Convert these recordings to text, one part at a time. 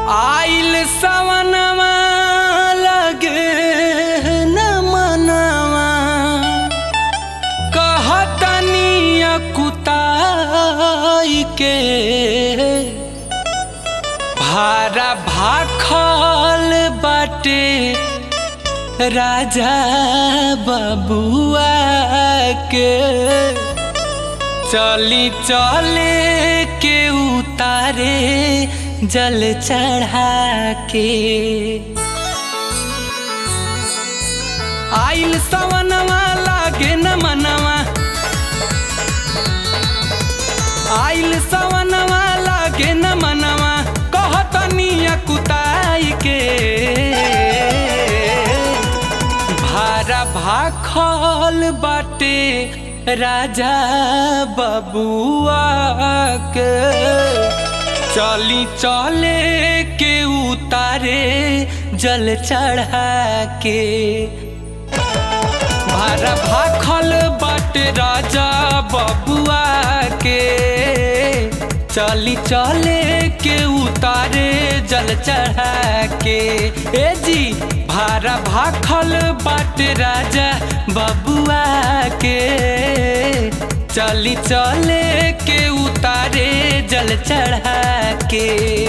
आइल सवनवा लगे न मनवा कहतनी कुताई के भारा भाखल बाटे राजा बबुआ के चली चले के उतारे जल चढ़ा के आइल सवनवा लागे न मनवा आइल सवनवा लागे न मनवा कहतनी कुताई के भारा भाखल बाटे राजा बबुआ के चली चले के उतारे जल चढ़ा के भारा भाखल बाटे राजा बबुआ के चली चले के उतारे जल चढ़ा के ए जी भारा भाखल बाटे राजा बबुआ के चली चले के उतारे जल चढ़ा के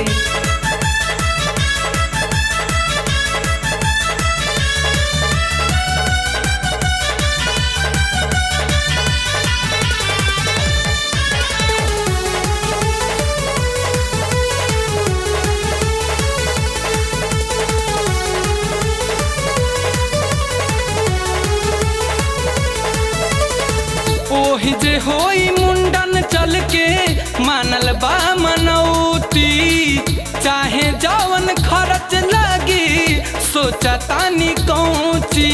ओहि जे होई मुंडन चल के मानल बा मनौती चाहे जवन खर्च लगी सोचा तानी कौची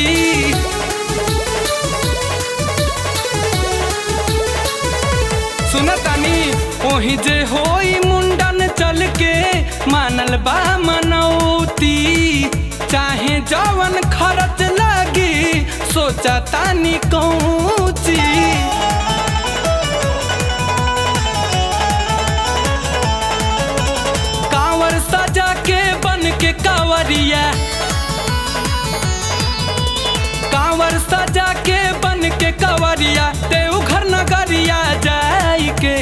सुनतानी ओहि जे होई मुंडन चल के मानल बा मनौती चाहे जवन खर्च लगी सोचा तानी कौची कांवर सजा के बन के कांवरिया कांवर सजा के बन के कांवरिया देवघर नगरिया जाई के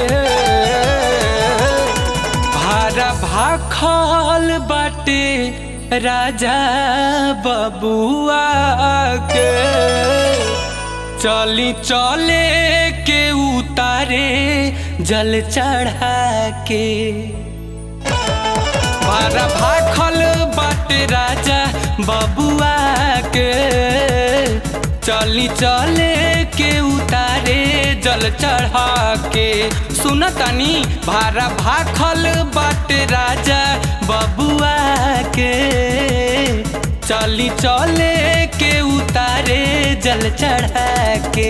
भारा भाखल बाटे राजा बबुआ के चली चले के उतारे जल चढ़ा के बारा भाखल बाटे राजा बबुआ के चली चले के उतारे जल चढ़ा के सुनतानी भारा भाखल बाटे राजा बबुआ के चली चले के उतारे जल चढ़ा के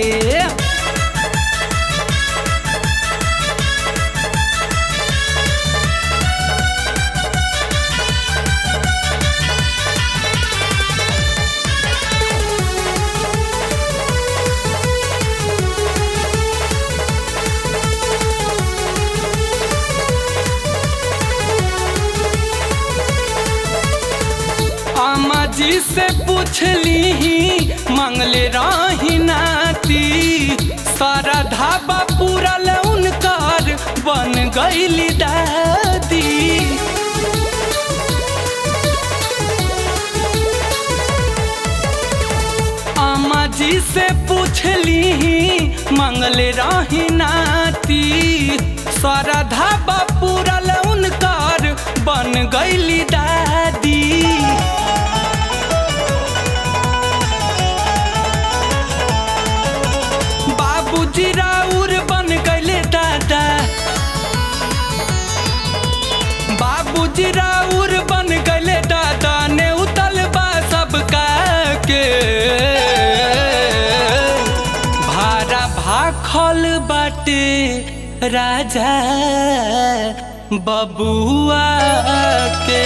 अम्मा जी से पूछली ही मंगले रही नाती सारा धाबा पूरल उनकर बन गईली दादी अम्मा जी से पूछली ही मंगले रही नाती सारा धाबा पूरल उनकर बन गईली दादी बाबूजी राउर बन गईले दादा बाबूजी राउर बन गईले दादा ने उतल बा सबका के भारा भाखल बाटे राजा बबुआ के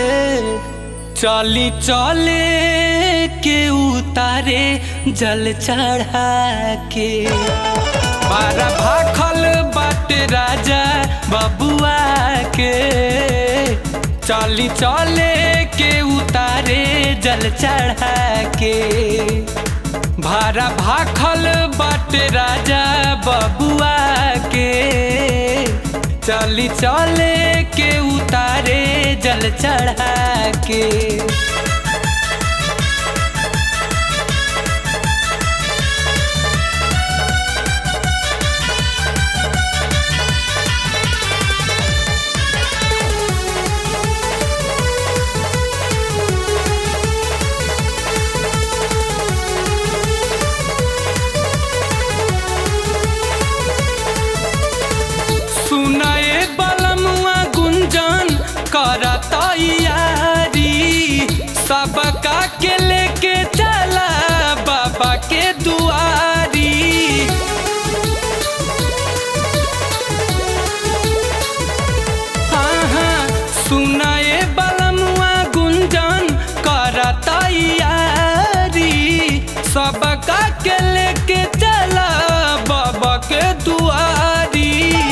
चली चले के उतारे जल चढ़ा के बारा भाखल बाट राजा बबुआ के चली चले के उतारे जल चढ़ा के भारा भाखल बाट राजा बबुआ के चली चले के उतारे जल चढ़ा के सुनाए बलमुआ गुंजन करता यारी सबका के लेके चला बाबा के दुआरी हाँ हाँ सुनाए बलमुआ गुंजन करता यारी सबका के लेके चला बाबा के दुआरी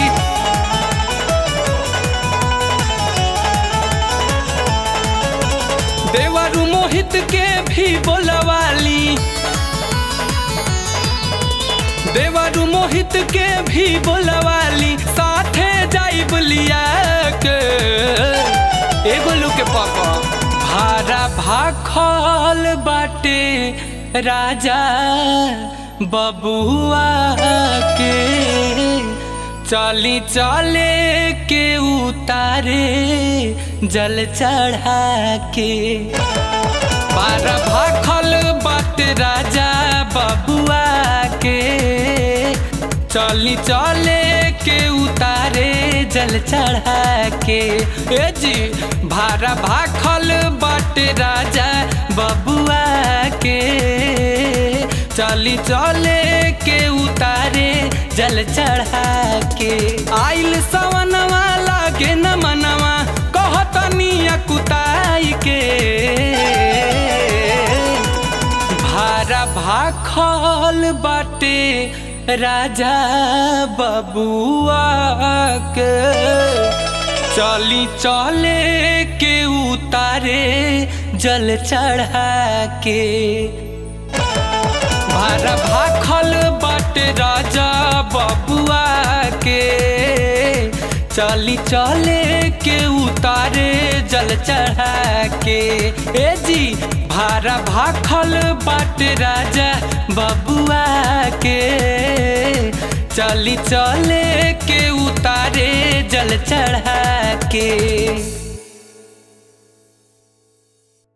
देवरु मोहित के भी बोलवाली देवरु मोहित के भी बोलवाली साथे जाइब लिया के एगो लू के पापा भारा भाखल बाटे राजा बबुआ के चली चले के उतारे जल चढ़ा के बार भाखल बाट राजा बबुआ के चली चले के उतारे जल चढ़ा के ए जी भारा भाखल बाट राजा बबुआ के चली चले के उतारे जल चढ़ा के आइल सवनवा लागे न मनवा कहतनी कुताई के भारा भाखल बाटे राजा बबुआ के चली चले के उतारे जल चढ़ा के भारा भाखल बाट राजा बबुआ के चली चले के उतारे जल चढ़ा के ए जी भारा भाखल बाट राजा बबुआ के चली चले के उतारे जल चढ़ा के